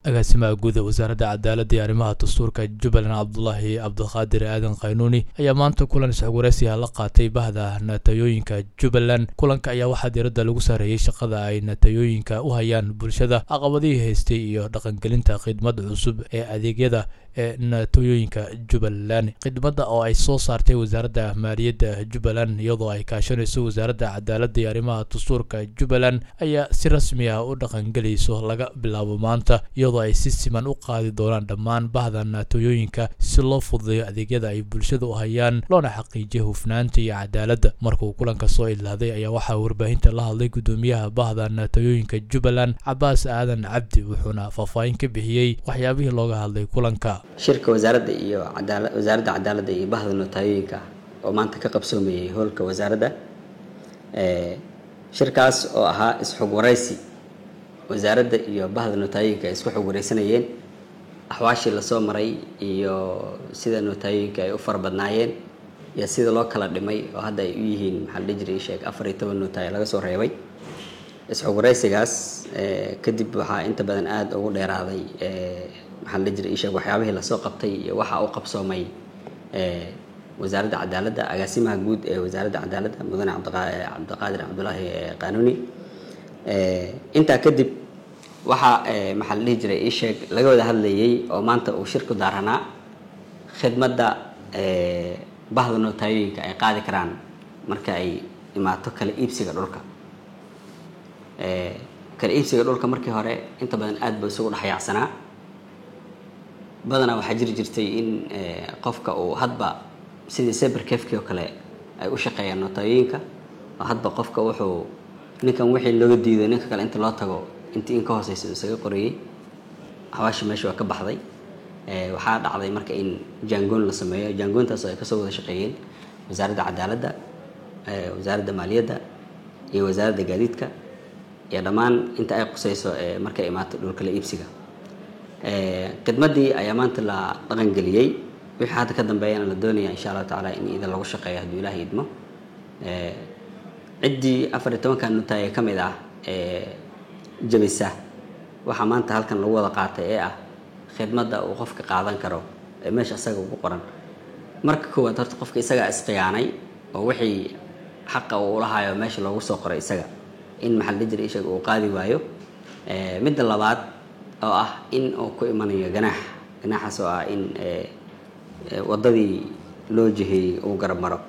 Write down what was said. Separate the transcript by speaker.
Speaker 1: agaasimaha guud ee wasaaradda cadaaladda iyo arrimaha dastuurka jubbaland cabdulaahi cabdiqaadir aadan khaynuuni ayaa maanta kulan isxogwaraysiha la qaatay bahda natayooyinka jubbaland kulanka ayaa waxaa diiradda lagu saareeyey shaqada ay natayooyinka u hayaan bulshada caqabadihii haystay iyo dhaqangelinta khidmad cusub ee adeegyada ee natooyooyinka jubbaland khidmadda oo ay soo saartay wasaaradda maaliyadda jubbaland iyadoo ay kaashanayso wasaaradda cadaaladda iyo arrimaha dastuurka jubbaland ayaa si rasmi ah u dhaqangelayso laga bilaabo maanta iyadoo ay si siman u qaadi doonaan dhammaan bahda naatooyooyinka si loo fududeeyo adeegyada ay bulshada u hayaan loona xaqiijiyo hufnaanta iyo cadaaladda markuu kulanka soo ilaaday ayaa waxaa warbaahinta la hadlay gudoomiyaha bahda naatooyooyinka jubbaland cabaas aadan cabdi wuxuuna faahfaahin ka bixiyey waxyaabihii looga hadlay kulanka
Speaker 2: shirka wasaaradda iyo cadaala wasaaradda cadaaladda iyo bahda nootayooyinka oo maanta ka qabsoomayay howlka wasaaradda shirkaas oo ahaa isxog waraysi wasaaradda iyo bahda nootayooyinka ay isku xog wareysanayeen axwaashii lasoo maray iyo sida nootayooyinka ay u fara badnaayeen iyo sida loo kala dhimay oo hadda ay u yihiin maxaa la dhihi jiray sheeg afar iyo toban nootayo laga soo reebay isxog waraysigaas kadib waxaa inta badan aada ugu dheeraaday maxaa la dhihi jiray isheeg waxyaabihii lasoo qabtay iyo waxa u qabsoomay wasaaradda cadaaladda agaasimaha guud ee wasaaradda cadaaladda mudane cabdiqaadir cabdulaahi qaanuuni intaa kadib waxaa maxaa la dhihi jiray isheeg laga wada hadlayay oo maanta uu shirku daaranaa khidmadda bahda nootayooyinka ay qaadi karaan marka ay imaato kala iibsiga dhulka kala iibsiga dhulka markii hore inta badan aada ba isugu dhexyaacsanaa badanaa waxaa jiri jirtay in qofka uu hadba sidii saberkefki oo kale ay u shaqeeyaan nootayooyinka oo hadba qofka wuxuu ninkan wixii looga diiday ninka kale inta loo tago intii in ka hooseysa isaga qorayey hawaashi meesha waa ka baxday waxaa dhacday marka in jangoon la sameeyo jangoontaas oo ay kasoo wada shaqeeyeen wasaaradda cadaaladda wasaaradda maaliyadda iyo wasaaradda gaadiidka iyo dhammaan inta ay quseyso markay imaato dhulkala iibsiga khidmaddii ayaa maanta la dhaqangeliyey wixii hadda ka dambeeyana la doonaya insha allahu tacaala in idan lagu shaqeeyo hadduu ilaah idmo ciddii afar iyo tobanka nutaay ee ka mid ah ee jabisa waxaa maanta halkan lagu wada qaatay ee ah khidmadda uu qofka qaadan karo ee meesha isaga ugu qoran marka koowaad horta qofka isagaa isqiyaanay oo wixii xaqa uu ulahayo meesha loogu soo qoray isaga in maxaa la jira ishaga uu qaadi waayo midda labaad oo ah in uu ku imanayo ganaax ganaaxaas oo ah in waddadii loo jiheeyey uu garab maro